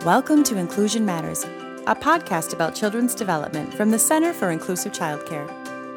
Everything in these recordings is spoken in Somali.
Welcome to Inclusion Matters, a podcast about children's development from the Center for Inclusive Childcare.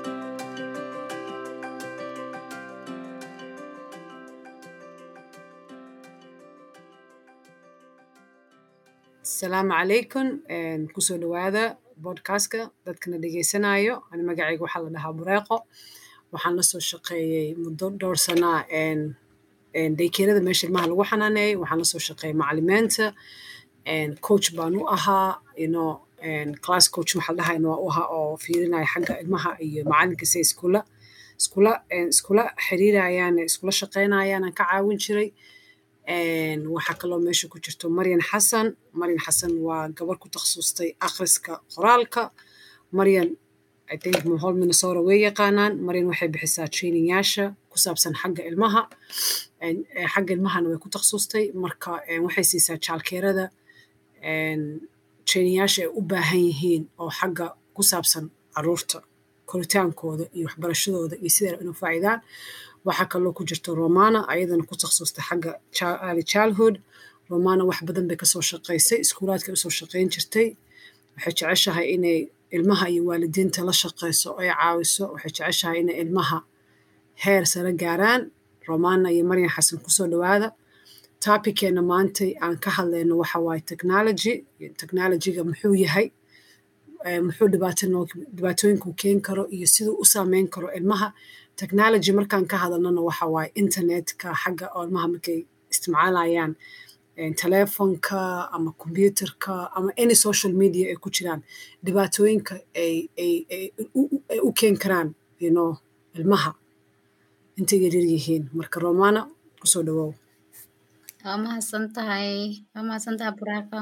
asalaamu calaykum kusoo dhawaada bodcastka dadkana dhegeysanayo ani magacayga waxaa la dhahaa bureeqo waxaan la soo shaqeeyey muddo dhowr sanaa daykeerada meesha ilmaha lagu xanaaneeyey waxaan lasoo shaqeeyey macalimiinta coach baan u ahaa ino class coach waxaa la dhahayna waa u ahaa oo fiirinaya xagga ilmaha iyo macalinka say iskula iskula iskula xiriirayaan iskula shaqeynayaan aan ka caawin jiray waxaa kaloo meesha ku jirto maryan xasan maryan xasan waa gabar ku takhasustay akhriska qoraalka maryan i think mohol minnesota way yaqaanaan maryan waxay bixisaa trainingyaasha ku saabsan xagga ilmaha xagga ilmahana way ku takhasustay marka waxay siisaa jaalkeerada trainingyaasha ay u baahan yihiin oo xagga ku saabsan caruurta koritaankooda iyo waxbarashadooda iyo siday inu faa'iidaan waxaa kaloo ku jirta romana ayadana ku takhasustay xagga early childhood romana wax badan bay kasoo shaqaysay iskuulaadkay usoo shaqayn jirtay waxay jeceshahay inay ilmaha iyo waalidiinta la shaqayso ay caawiso waxay jeceshahay inay ilmaha heer sare gaaraan romana iyo maryan xasan kusoo dhawaada topickeena maantay aan ka hadlayno waxa waaye technology technologyga muxuu yahay muxuu dhibaatooyinku keeni karo iyo siduu u saameyn karo ilmaha technology markaan ka hadalnona waxa waaye internetka xagga oo ilmaha markay isticmaalayaan telefonka ama computerka ama any social media ay ku jiraan dhibaatooyinka ay ay ay u keeni karaan you know ilmaha intay yaryar yihiin marka romana kusoo dhawow waa mahadsan tahay waa mahadsan tahay buraaqo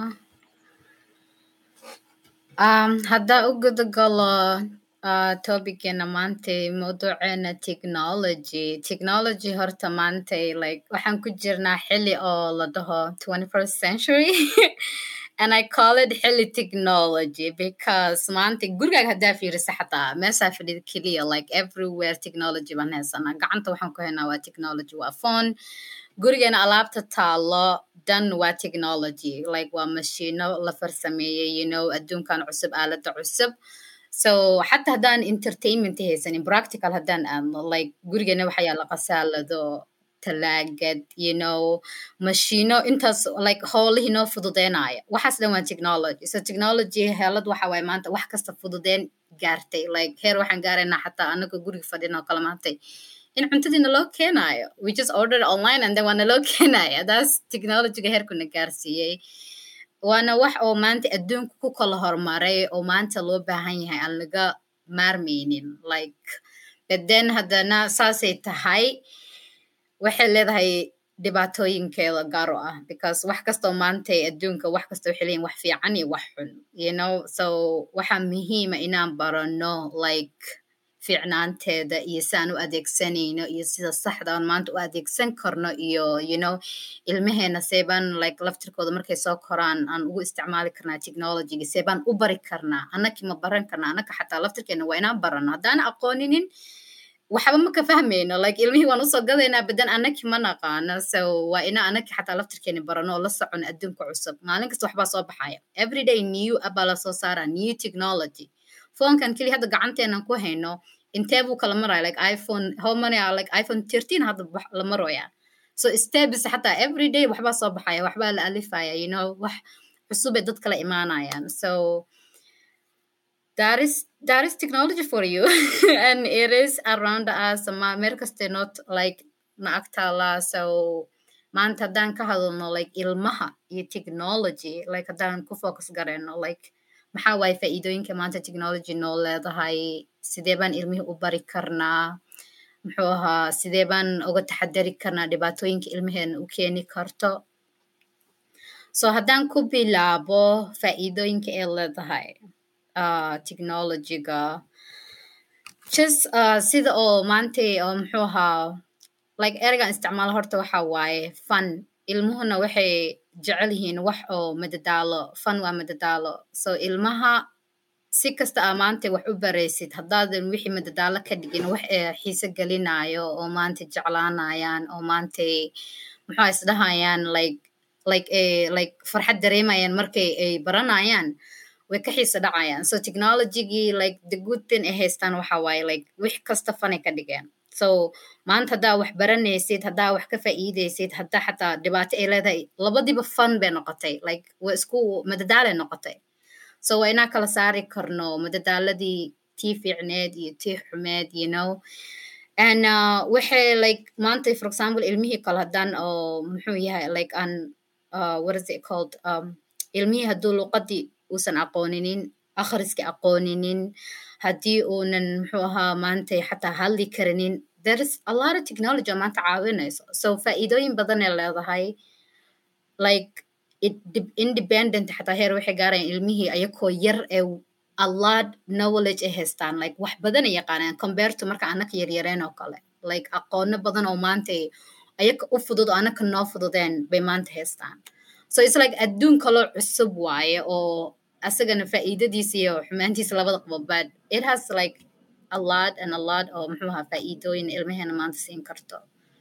um, haddaa u gudagalo uh, topiceena maantay mawduuceena technology technology horta maantay like waxaan ku jirnaa xili oo la dhaho twenty first century and i call it xili technology because maanta gurigaaga haddaa fiirisa xataa meeshaa fadhida keliya like everywhere technology baan haysanaa gacanta waxaan ku haynaa waa technology waa phone gurigeena alaabta taalo dan waa technology like waa mashiino la farsameeyey you know adduunkan cusub aalada cusub so xataa haddaan entertainment haysanin practical haddaan aadno like gurigeena waxaa yaala qasaalado talaagad you know mashiino intaas like howlihii noo fududeynaya waxaas dhan waa technology so technology heelad waxa waaye maanta wax kasta fududeyn gaartay like heer waxaan gaaraynaa xataa anagoo guriga fadhina oo kala maantay in cuntadiina loo keenayo we just ordered online and then waana loo keenaya that's technologyga heerkuna gaarsiiyey waana wax oo maanta adduunka ku kala horumaray oo maanta loo baahan yahay aan laga maarmaynin like but then haddana saasay tahay waxay leedahay dhibaatooyinkeeda gaar u ah because wax kastoo maantay adduunka wax kasta waxay leeyihin wax fiican iyo wax xun you know so waxaa muhiima inaan barano like fiicnaanteeda iyo si aan u adeegsanayno iyo sida saxda aan maanta u adeegsan karno iyo you know ilmaheena seebaan like laftirkooda markay soo koraan aan ugu isticmaali karnaa technologyga seebaan u bari karnaa annaki ma baran karnaa annaka xataa laftirkeena waa inaan barano haddaan aqooninin waxba ma ka fahmayno like ilmihii waan usoo gadaynaa badan annaki ma naqaano so waa inaa annaki xataa laftirkeena barano oo la socon adduunka cusub maalin kasta waxbaa soo baxaya everyday new abaa lasoo saaraa new technology foonkan keli hadda gacanteenan ku hayno intee buu kala maraya like iphone how many are like iphone thirteen hadda la maroya so steps xataa every day waxbaa soo baxaya waxbaa la alifaya you know wax cusubay dad kala imaanayaan so that is that is technology for you and it is around us ma meel kaste not like na agtaala so maanta haddaan ka hadalno like ilmaha iyo technology like haddaan ku focus garayno like maxaa waaye faa'iidooyinka maanta technology noo leedahay sidee baan ilmihii u bari karnaa muxuu ahaa sidee baan uga taxadari karnaa dhibaatooyinka ilmaheena u keeni karto so haddaan ku bilaabo faa'iidooyinka ay leedahay uh, technologyga just uh, sida oo maantay oo muxuu ahaa like ereygan isticmaalo horta waxa waaye fun ilmuhuna waxay jecel yihiin wax oo madadaalo fun waa madadaalo so ilmaha si kasta aa maanta wax u baraysid haddaadan wixii madadaalo ka dhigin wax ee xiise gelinayo oo maanta jeclaanayaan oo maantay muxuu isdhahayaan like like eh, like farxad dareemayaan markay ay baranayaan way ka xiisa dhacayaan so technologygii like the good thing ay haystaan waxa waaye like wix kasta fanay ka dhigeen so maanta haddaa wax baranaysid haddaa wax ka faa'iidaysid haddaa xataa dhibaato ay leedahay labadiba fun bay noqotay like waa isku madadaalay noqotay so waa inaa kala saari karno madadaaladii tii fiicneed iyo tii xumeed you know and uh, waxay like maanta for example ilmihii kale haddaan oo muxuu yahay like an uh, what is it called um, ilmihii hadduu luqadii uusan aqooninin akhriski aqooninin haddii uunan muxuu ahaa maanta xataa hadli karinin there is a lot of technology oo maanta caawinayso so faa'iidooyin badanay leedahay like it de- independent xataa heer waxay gaarayaan ilmihii ayakoo yar ee a lot knowledge ay haystaan like wax badan ay yaqaanaan compare to marka anaka yaryareen oo kale like aqoono badan oo maanta ay- ayaka u fudud oo anaka noo fududeen bay maanta haystaan so it's like adduun kaloo cusub waaye oo asagana faa'iidadiisa iyo xumaantiisa labada qabo but it has like a lot and a lot oo muxuu ahaa faa'iidooyin ilmaheena maanta siin karto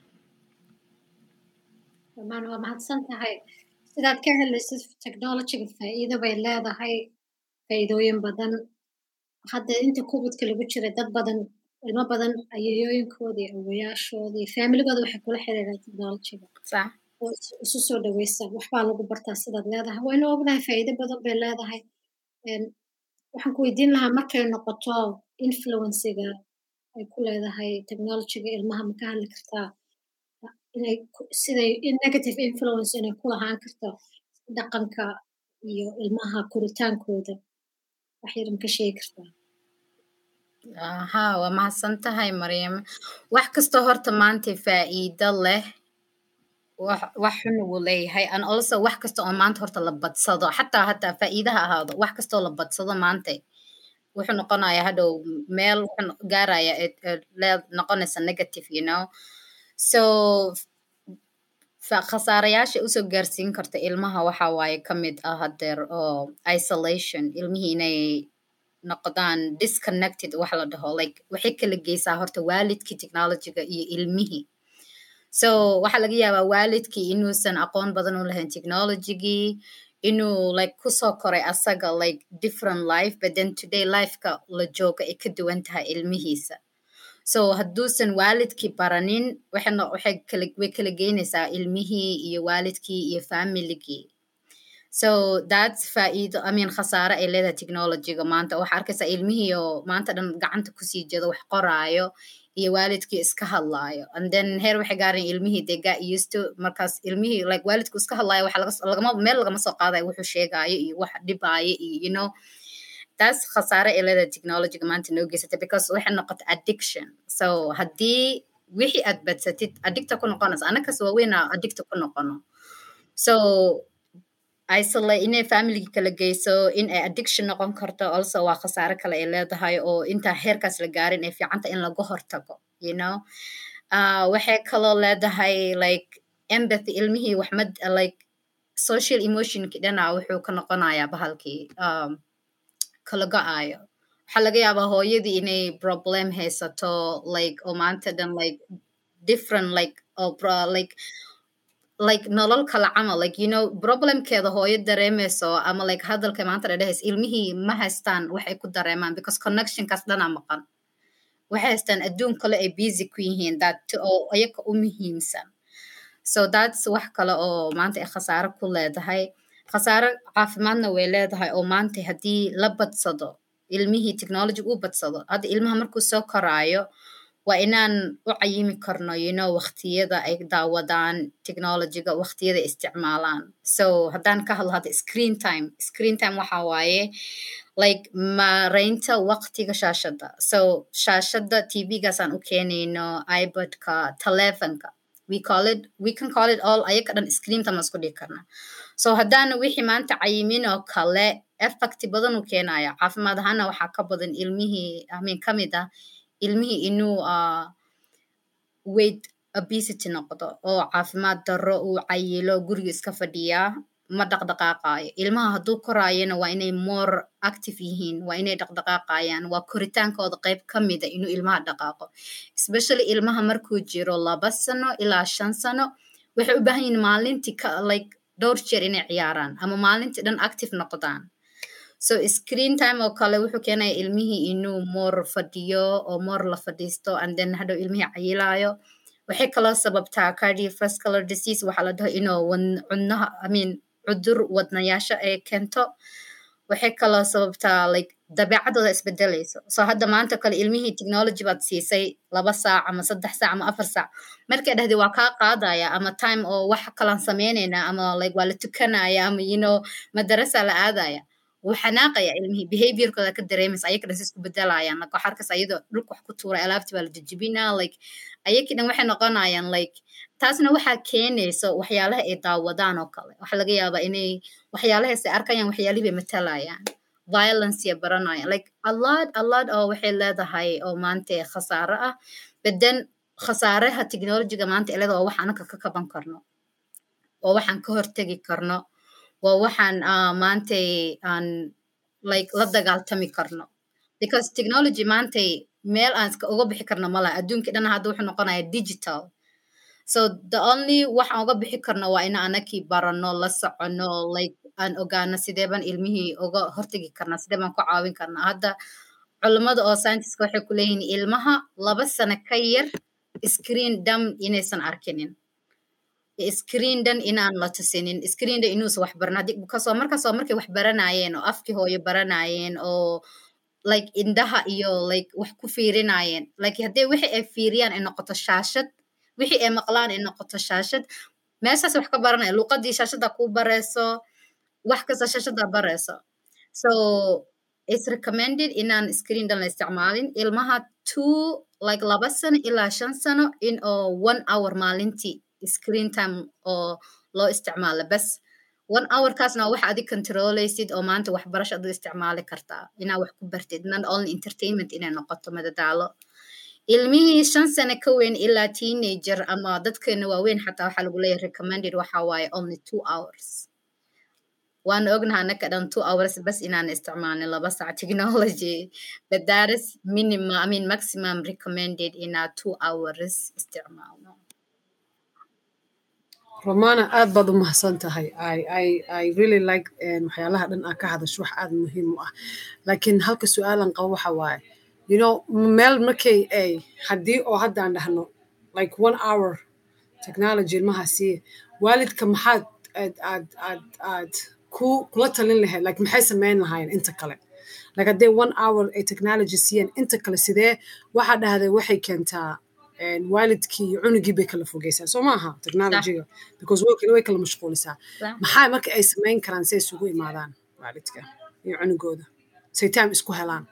dhamaan waa mahadsan tahay sidaad ka helaysid technologyga faa'iido bay leedahay faa'iidooyin badan hadda inta kubadka lagu jira dad badan ilmo badan ayayooyinkoodii awayaashoodii faamiligooda waxay kula xiriiraan technologyga sax oo is- isu soo dhaweysa waxbaa lagu bartaa sidaad leedahay waynu ognahay faa'iido badan bay leedahay Een, waxaan ku weydiin lahaa markay noqoto influenciga ay ku leedahay technologyga ilmaha ma ka hadli kartaa inay ku- siday in negative influence inay ku lahaan karto dhaqanka iyo ilmaha koritaankooda wax yar ma ka sheegi kartaa aha waa mahadsan tahay maryam wax kastoo horta maanta faa'iido leh wax wax xun wuu leeyahay and also wax kasta oo maanta horta la badsado xataa hataa faa'iidaha ahaado wax kastoo la badsado maanta wuxuu noqonayaa hadhow meel wuxuu no- gaaraya ee- ee lee- noqonaysa negative you know so fa- khasaarayaasha usoo gaarsiin karta ilmaha waxa waaye ka mid ah hadeer oo isolation ilmihii inay noqdaan disconnected wax la dhaho like waxay kala geysaa horta waalidkii technologyga iyo ilmihii so waxaa laga yaabaa waalidkii inuusan aqoon badan u lahayn technologygii inuu like kusoo koray asaga like different life but then today lifeka la jooga ay ka duwan tahay ilmihiisa so hadduusan waalidkii baranin waxay no- waxay kala way kala geynaysaa ilmihii iyo waalidkii iyo familigii so that's faa'iido i mean khasaare ay leedahay technologyga maanta waxaa arkaysaa ilmihii oo maanta dhan gacanta kusii jeedo wax qoraayo iyo waalidkii iska hadlaayo and then heer waxay gaareen ilmihii they got used to markaas ilmihii like waalidku iska hadlaayo waxa laga lagama meel lagama soo qaadayo wuxuu sheegaayo iyo wax dhibaayo iyo you know taas khasaare ay leedahay technologyga maanta noo geysatay because waxay noqotay addiction so haddii wixii aad badsatid addicta ku noqonaysa anakas waaweynaa addicta ku noqono so isolate inay family kala geyso in ay addiction noqon karto also waa khasaare kale ay leedahay oo intaa heerkaas la gaarin ay fiicanta in laga hortago you know uh, waxay kaloo leedahay like empathy ilmihii waxmad like social emotionki dhana wuxuu ka noqonayaa bahalkii um, kala go-aayo waxaa laga yaabaa hooyadii inay problem haysato like oo maanta dhan like different like oo pro- like like nolol kala camal like you know problemkeeda hooyo dareemayso ama like hadalka maanta dhadhehays ilmihii ma haystaan waxay ku dareemaan because connectionkaas dhanaa maqan waxay haystaan adduun kale ay busy ku yihiin that oo ayaga u muhiimsan so that's wax kale oo maanta ay khasaare ku leedahay khasaare caafimaadna way leedahay oo maanta haddii la badsado ilmihii technology u badsado hadda ilmaha markuu soo koraayo waa inaan u cayimi karno you know waqtiyada ay daawadaan technologyga waqtiyada ay isticmaalaan so haddaan ka hadlo hadda screen time screen time waxa waaye like mareynta waqtiga shaashada so shaashada tvgaasaan u keenayno ibadka telefonka we call it we can call it all ayaga dhan screen time isku dhigi karnaa so haddaana wixii maanta cayimin oo kale effect badan uu keenaya caafimaad ahaana waxaa ka badan ilmihii amin ka mid ah ilmihii inuu uh, weight obesity noqdo oo caafimaad darro uu cayilo guriga iska fadhiyaa ma dhaqdhaqaaqaayo ilmaha hadduu koraayana waa inay more active yihiin waa inay dhaqdhaqaaqayaan waa koritaankooda qayb ka mida inuu ilmaha dhaqaaqo especially ilmaha markuu jiro laba sano ilaa shan sano waxay u baahan yihiin maalintii ka like dhowr jeer inay ciyaaraan ama maalintii dhan active noqdaan so screen time oo kale wuxuu keenaya ilmihii inuu moor fadhiyo oo moor la fadhiisto and then hadhow ilmihii cayilaayo waxay kaloo sababtaa cardiovascular disease waxaa la dhaho inuu cudnaha i mean cudur wadnayaasha ay keento waxay kaloo sababtaa like dabeecadooda isbedelayso so hadda maanta kale ilmihii technology baad siisay laba saac ama saddex saac ama afar saac markay dhahday waa kaa qaadaya ama time oo wax kalaan sameynayna ama like waa la tukanaya ama you know madarasa la aadaya wuu xanaaqaya ilmihii behaviorkooda ka dareemaysa ayaka dhan si isku bedelayaan like waxaa arkas ayadoo dhulka wax ku tuuray alaabtii baa la jijibinaa like ayakii dhan waxay noqonayaan like taasna waxaa keenayso waxyaalaha ay daawadaan oo kale waxaa laga yaabaa inay waxyaalahaas ay arkayaan waxyaalihii bay matalayaan violence ya baranayaan like a lot a lot oo waxay leedahay oo maanta khasaaro ah but then khasaaraha technologyga maanta ay leedahay waa wax anaka ka kaban karno waa waxaan ka hortegi karno waa waxaan maantay aan like la dagaaltami karno because technology maantay meel aan iska uga bixi karno malaha adduunkii dhan hadda wuxuu noqonaya digital so the only waxaan uga bixi karno waa ina anakii barano la socono like aan ogaano sidee baan ilmihii uga hortegi karnaa sidee baan ku caawin karnaa hadda culummada oo scientiska waxay ku leeyihiin ilmaha laba sano ka yar screen dam inaysan arkinin screen dan inaan la tusinin screen dan inuusan wax baran kasoo markaasoo markay wax baranayeen oo afkii hooyo baranayeen oo like indhaha iyo like wax ku fiirinayeen like haddii wixii ay fiiriyaan ay noqoto shaashad wixii ay maqlaan ay noqoto shaashad meeshaas wax ka baranaya luuqadii shaashada kuu bareyso wax kasta shaashada bareyso so it's recommended inaan screen dan la isticmaalin ilmaha two like laba sano ilaa shan sano in oo one hour maalintii screen time oo loo isticmaalo bas one hour kaasna waxa adig controleysid oo maanta waxbarasho aduu isticmaali kartaa inaa wax ku bartid not only entertainment inay noqoto madadaalo ilmihii shan sano ka weyn ilaa teenager ama dadkeena waaweyn xataa waxaa lagu leeyahay recommended waxa waaye only two hours waan ognaha anaka dhan two hours bas inaan isticmaalin laba sac technology but that is minimum i mean maximum recommended inaa two hours isticmaalno romana aad baad u mahadsan tahay i really like waxyaalaha dhan aa ka hadasho wax aad muhiim u ah laakiin halka su-aalan qabo waxa waaye you know meel markay ay haddii oo haddaan dhahno like one hour technology ilmaha siiya waalidka maxaad aad aad aad aad ku kula talin lahayd like maxay samayn lahaayeen inta kale like haddii one hour ay technology siiyeen inta kale sidee waxaa dhahday waxay keentaa waalidkii iyo cunugii bay kala fogeysaa soo maaha technologyga because way kala mashquulisaa maxaa marka ay samayn karaan si ay isugu imaadaan waalidka iyo cunugooda say time isku helaan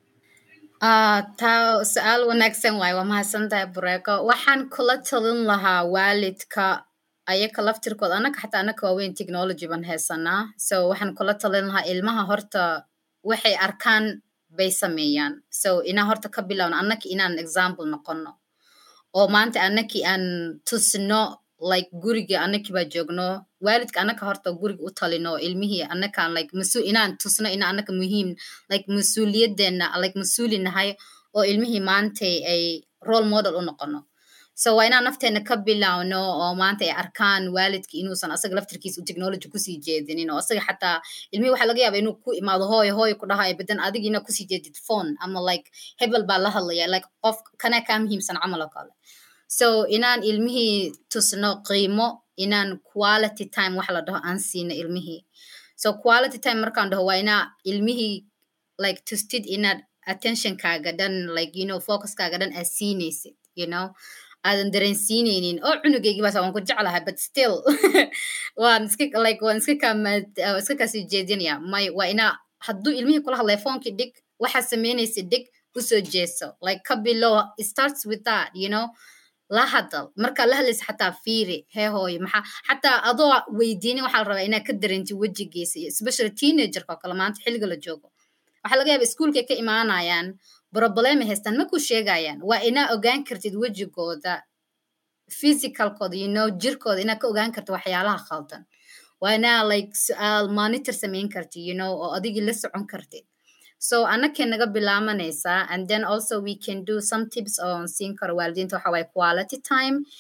taa su-aal wanaagsan waaye waa mahadsantahay bureeko waxaan kula talin lahaa waalidka ayaka laftirkooda anaka xataa anaka waaweyn technology baan haysanaa so waxaan kula talin lahaa ilmaha horta waxay arkaan bay sameeyaan so inaa horta ka bilowno annaki inaan example noqono oo maanta anakii aan tusno like guriga anakii baa joogno waalidka anaka horta guriga u talino ilmihii anakaan like masu inaan tusno ina anaka muhiim like mas-uuliyadeena like mas-uuli nahay oo ilmihii maantay ay role model u noqono so waa inaan nafteena ka bilowno oo maanta ay arkaan waalidki inuusan asaga laftirkiisa u technology kusii jeedinin oo asaga xataa ilmihii waxaa laga yaaba inuu ku imaado hooyo hooyo ku dhahayo badan adiga inaa kusii jeedid phone ama like hebel baa la hadlaya like qof kana kaa muhiimsan camal oo kale so inaan ilmihii tusno qiimo inaan quality time wax la dhaho aan siino ilmihii so quality time markaan dhaho waa inaa ilmihii like tustid inaad attentionkaaga dhan like you know focuskaaga dhan aad siinaysid you know aadan dareensiineynin oo cunugeygii baas waan ku jeclahay but still waan iska like waan iska kaamad iska kaasii jeedinaya may waa inaa hadduu ilmihii kula hadlaya phonekii dhig waxaad samaynaysid dhig usoo jeeso like ka bilow it starts with that you know la hadal markaa la hadlaysa xataa fiiri hee hooyo maxaa xataa adoo weydiinin waxaa la rabaa inaad ka dareentid wejigiisa iyo especially teenagerka oo kale maanta xilliga la joogo waxaa laga yaaba iskuulkay ka imaanayaan problema haystaan ma ku sheegayaan waa inaa ogaan kartid wejigooda physicalkooda you know jirkooda inaad ka ogaan kartid waxyaalaha khaldan waa inaa like su-aal monitor samayn kartid you know oo adigii la socon kartid so anakay naga bilaamanaysaa and then also we can do some tips on siin karo waalidiinta waxa waaye quality time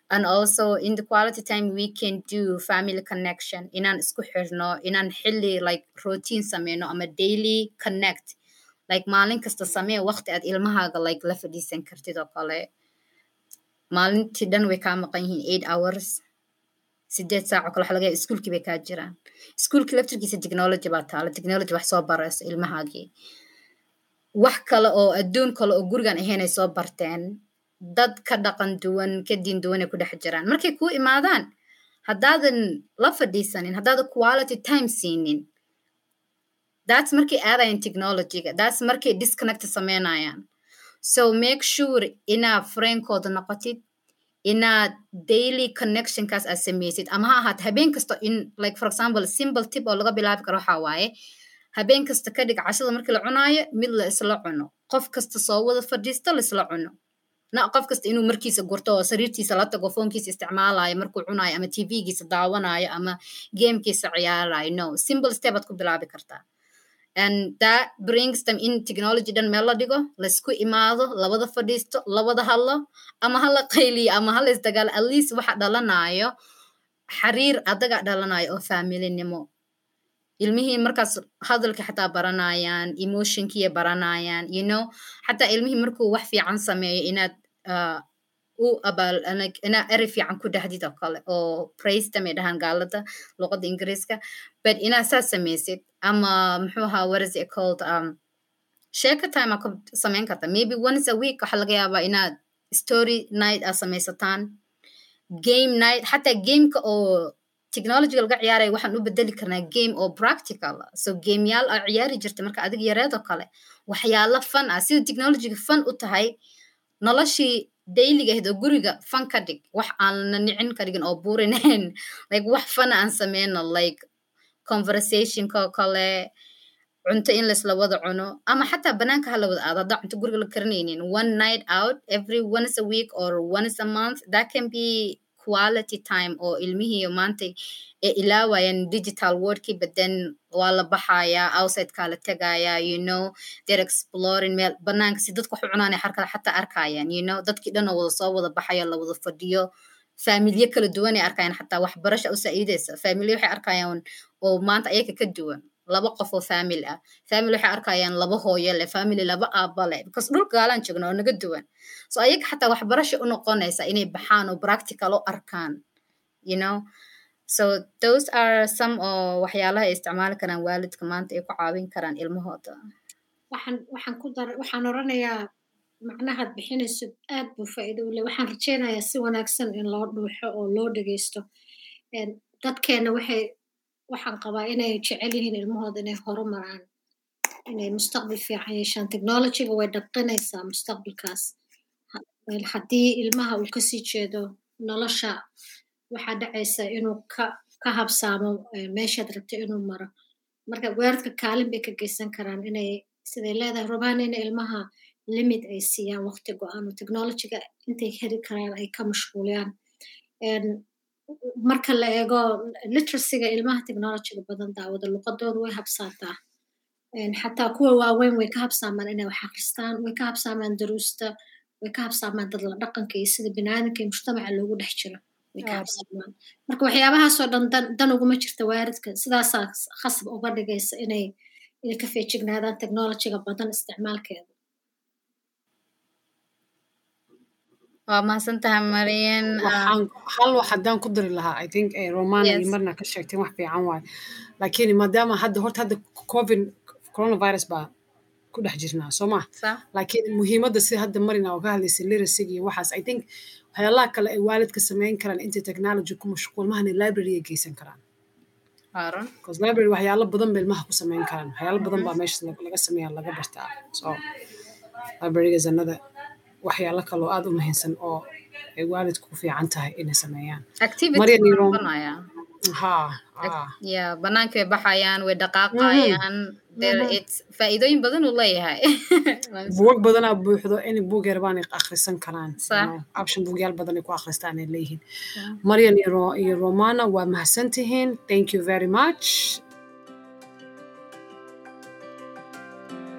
and also in the quality time we can do family connection inaan isku xirno inaan xilli like routine sameyno ama daily connect like maalin kasta samee waqti aad ilmahaaga like la fadhiisan kartid oo kale maalintii dhan way kaa maqan yihiin eight hours sideed saac oo kale waxa laga yaaba iskuulkii bay kaa jiraan iskuulkii laftirkiisa technology baa taala technology wax soo barayso ilmahaagii wax kale oo adduun kale oo gurigan ahayn ay soo barteen dad ka dhaqan duwan ka diin duwan ay ku dhex jiraan markay kuu imaadaan haddaadan la fadhiisanin haddaadan quality time siinin that's markay aadayan technologyga that's markay disconnect sameynayaan so make sure inaad frainkooda noqotid inaad daily connectionkaas aad sameysid ama ha ahaat habeen kasta in like for example simple tip oo laga bilaabi karo waxaa waaye habeen kasta ka dhig cashada markii la cunaayo mid la isla cuno qof kasta soo wada fadhiisto la isla cuno na qof kasta inuu markiisa gurto oo sariirtiisa la tago foonkiisa isticmaalayo markuu cunayo ama tvgiisa daawanayo ama gamekiisa ciyaarayo no simple step aad ku bilaabi kartaa and that brings them in technology dhan meel la dhigo laisku imaado labada fadhiisto labada hadlo ama hala qayliyo ama hala isdagaalo at least waxa dhalanayo xiriir adaga dhalanayo oo familinimo ilmihii markaas hadalka xataa baranayaan emotionkiiya baranayaan you know xataa ilmihii markuu wax fiican sameeyo inaad uh, u abaal inaad eri fiican ku dhahdid oo kale oo praistam ay dhahaan gaalada luqadda ingiriiska but inaad saas samaysid ama muxuu ahaa what is it called um, sheeka time aa ku samayn karta maybe once a week waxaa laga yaabaa inaad story night aad samaysataan game night xataa gameka oo technologyga laga ciyaaraya waxaan u bedeli karnaa game oo practical so gameyaal aa ciyaari jirta marka adiga yareedoo kale waxyaalo fun ah sida technologyga fun u tahay noloshii dailyga ahayd oo guriga fan ka dhig wax aan la nicin ka dhigin oo buurinayn like wax fana aan sameyno like conversationka oo kale cunto in laisla wada cuno ama xataa banaanka hala wada aado haddaa cunto guriga la karinaynin one night out every once a week or once a month that can be quality time oo ilmihii maanta ee ilaawayaan digital wordkii but then waa la baxayaa outsideka la tegayaa you know they're exploring meel banaanka si dadka wax u cunaanay harkada xataa arkayaan you know dadkii dhan oo wada soo wada baxaya la wada fadhiyo faamilye kala duwan ay arkayaan xataa waxbarasha u saa'iidaysa faamilye waxay arkayaan oo maanta ayaga ka duwan laba qof oo family ah family waxay arkayaan laba hooyo leh family laba aaba leh because dhulka gaalaan joogna oo naga duwan so ayaga xataa waxbarasha u noqonaysa inay baxaan oo practical u arkaan you know so those are some oo waxyaalaha ay isticmaali karaan waalidka maanta ay ku caawin karaan ilmahooda waxaan waxaan ku dar waxaan oranayaa macnahaad bixinayso aad buu faa'iido u leh waxaan rajaynayaa si wanaagsan in loo dhuuxo oo loo dhegeysto dadkeena waxay waxaan qabaa inay jecel yihiin ilmahooda inay horumaraan inay mustaqbal fiican yeeshaan technologyga way dhaqinaysaa mustaqbalkaas haddii ilmaha uu kasii jeedo nolosha waxaa dhacaysa inuu ka ka habsaamo meeshaad rabta inuu maro marka weerarka kaalin bay ka geysan karaan inay siday leedahay rabaan in ilmaha limit ay siiyaan waqti go-aan oo technologyga intay heli karaan ay ka mashquuliyaan marka la eego literacyga ilmaha technologyga badan daawada luqadooda way habsaataa xataa kuwa waaweyn way ka habsaamaan inay wax akristaan way ka habsaamaan daruusta way ka habsaamaan dadla dhaqanka iyo sida biniaadanka iyo mujtamaca loogu dhex jiro way ka habsaamaan marka waxyaabahaasoo dhan dan uguma jirta waaridka sidaasaa khasab uga dhigaysa inay inay ka feejignaadaan technologyga badan isticmaalkeeda waa mahadsantahay marian hal wax haddaan ku dari lahaa i think romana iyo marna ka sheegteen wax fiican waayo laakiin maadaama hadda horta hadda covid coronavirus baa ku dhex jirnaa soo ma laakiin muhiimadda sida hadda marina oo ka hadlaysay literacyga iyo waxaas i think waxyaalaha kale ay waalidka samayn karaan intay technology ku mashquul mahana library ay geysan karaan because library waxyaalo badan ba ilmaha ku samayn karaan waxyaalo badan baa meesha laga sameeya laga bartaa so libraryga zanada waxyaalo kaloo aad u muhiimsan oo ay waalidku ku fiican tahay inay sameeyaan ya banaanka way baxayaan way dhaqaaqayaan faa'iidooyin badan uu leeyahay buugag badanaa buuxdo in buug yar baanay akhrisan karaan option buugyaal badan ay ku akhristaan ay leeyihiin maryan iyo romana waa mahadsantihiin thank you very much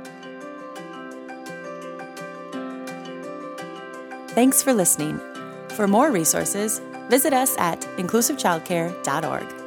Thanks for listening. For more resources, visit us at inclusivechildcare.org.